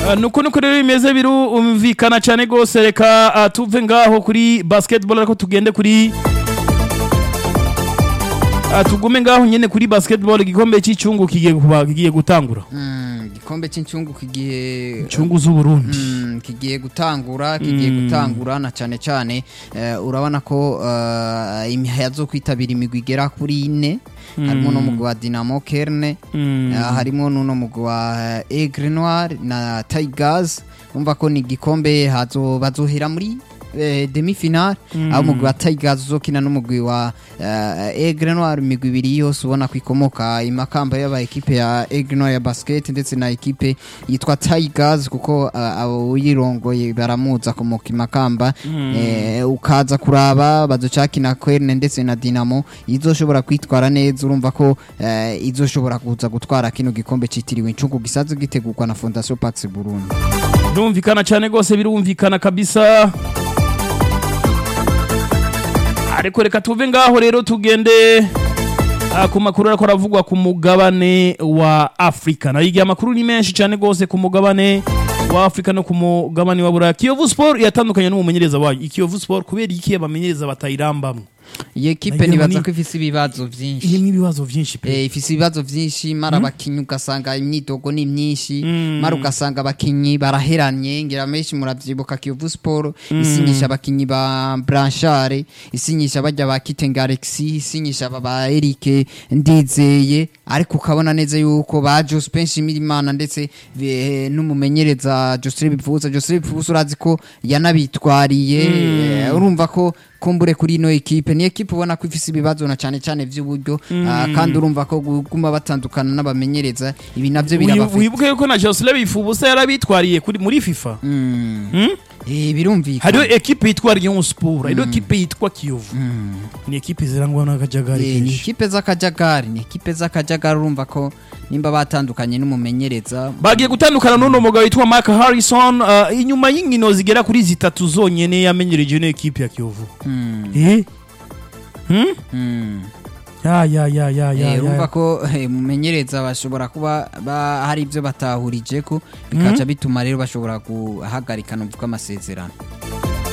Ah, nuko nuko rero bimeze birumvikana cyane rwose reka ah, tuve ngaho kuri basketball ariko tugende kuri Ah, tugume ngaho nyene kuri basketball igikombe cy'icungu kigiye kuba kigiye gutangura Mm, igikombe cy'incungu kigiye incungu z'uburundi Mm, kigiye gutangura kigiye gutangura na cyane cyane eh, urabona ko eh, imiha yazokwitabira imigwi igera kuri ine harimo n'umugwi wa Dinamo Kerne Mm. eh, harimo n'uno mugwi wa eh, Aigle Noir na Tigers umva ko ni igikombe hazo bazohera muri eh, demi finale aho umugwi wa Tigers uzokina n'umugwi wa eh, Aigle Noir imigwi ibiri yose ubona ko ikomoka imakamba y'aba ekipe ya Aigle Noir ya basket ndetse na ekipe yitwa Tigers kuko uh, abo uyirongoye baramuza akomoka imakamba eh, ukaza kuraba bazocakina Kwerne ndetse na Dinamo izoshobora kwitwara neza urumva ko eh, izoshobora kuza gutwara kino gikombe citiriwe incungu gisaze gitegurwa na Fondation Pax Burundi birumvikana cyane rwose birumvikana kabisa ariko reka tuve ngaho rero tugende ah, ku makuru ariko aravugwa ku mugabane wa afurika nayo igihe amakuru ni menshi cyane rwose ku mugabane wa afurika no ku mugabane wa buraya kiyovu sport yatandukanye n'umumenyereza wayo ikiyovu sport kubera iki abamenyereza batayirambamwo iyi ekipe Nagira ngo nibaza ni- ko ifise ibibazo vyinshi irimo ibibazo byinshi pe Eh, ifise ibibazo vyinshi mara abakinyi ugasanga imyidogo ni myinshi mara ugasanga abakinyi baraheranye ngira menshi muravyibuka Kiyovu Sport isinyisha abakinyi ba Blanchard isinyisha bajya ba Kitenge Alexis isinyisha aba ba Eric Ndizeye ariko ukabona neza yuko ba Jospin Shimirimana ndetse eh, n'umumenyereza Joseph Bipfuza Joseph Bipfuza urazi ko yanabitwariye eh, urumva ko kumbure kuri ino ekipe ni ekipe ubona ko ifise ibibazo na cyane cyane by'uburyo ah, kandi urumva ko guma batandukana n'abamenyereza ibi navyo Wibu- birabafite wibuke yuko na josele bifubusa yarabitwariye kuri- muri fifa Hmm? Eh, birumvikana hariho ekipe yitwa Rayon Sport hariho ekipe yitwa Kiyovu ni ekipe zirangwa n'akajagari Eh, ni kenshi ekipe z'akajagari ni ekipe z'akajagari urumva ko nimba batandukanye n'umumenyereza bagiye gutandukana n'uno mugabo witwa Mark Harrison uh, inyuma y'inkino zigera kuri zitatu zonyene yamenyereje ino ekipe ya Kiyovu Mm, eh hmm? mm. ya ya ya ya ya, Eh, urumva ya. ko eh, umumenyereza bashobora kuba ba- hari ibyo batahurije ko bikaca bituma rero bashobora guhagarika nuvuga amasezerano